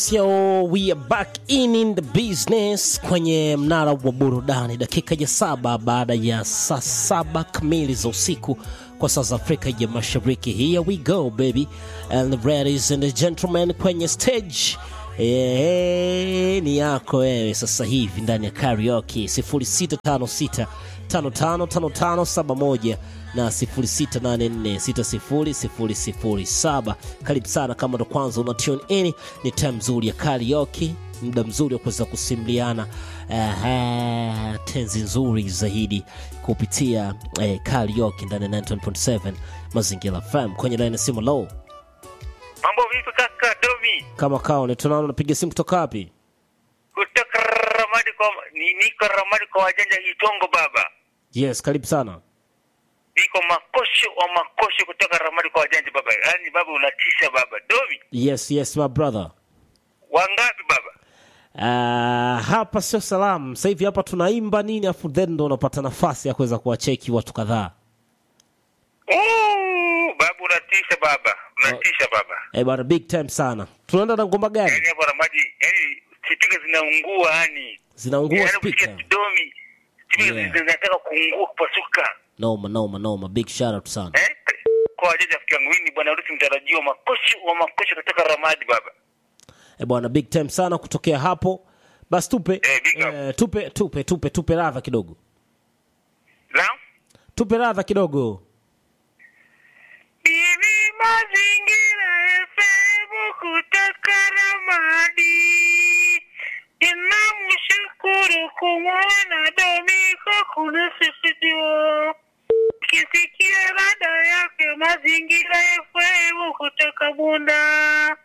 So we are back in in the business kwenye mnara wa burudani, dakika ya saba baada ya saa saba kamili za usiku kwa saa za Afrika ya Mashariki. Here we go baby and ladies and gentlemen, kwenye stage eh, ni yako wewe sasa hivi ndani ya karaoke 0656 555571 na 0684600007. Karibu sana kama ndo kwanza una tune in, ni time nzuri ya karaoke, muda mzuri wa kuweza kusimuliana uh, tenzi nzuri zaidi kupitia eh, karaoke ndani ya 91.7 Mazingira FM kwenye line ya simu low Mambo vipi kaka Domi? kama kaone, tunaona unapiga simu kutoka wapi? Kutoka Ramadi kwa ni, niko Ramadi kwa wajanja Itongo baba. Yes, karibu sana. Niko makosho wa makosho kutoka Ramadi kwa wajanja baba. Yaani baba unatisha baba. Domi, Yes, yes my brother. wangapi baba? Uh, hapa sio salamu sasa hivi hapa tunaimba nini afu then ndo unapata nafasi ya kuweza kuwacheki watu kadhaa Ooh, baba unatisha baba. Unatisha baba. eh bana big time sana tunaenda na ngoma gani Yaani hapo Ramadi, yaani spika zinaungua yani. zinaungua Yaani speaker ukisikia Domi, spika Yeah. zinataka kuungua kupasuka. noma noma noma big shout out sana Eh? Kwa wajanja rafiki yangu mimi ni bwana harusi mtarajiwa makosho wa makosho kutoka Ramadi baba. eh bwana big time sana kutokea hapo basi tupe Eh, big up. eh, tupe tupe tupe tupe radha kidogo Naam? tupe radha kidogo Bibi Mazingira FM kutoka Ramadi. Ninamshukuru kumwona Domiko kunisifidio. Kisikia rada yake Mazingira FM kutoka Bunda.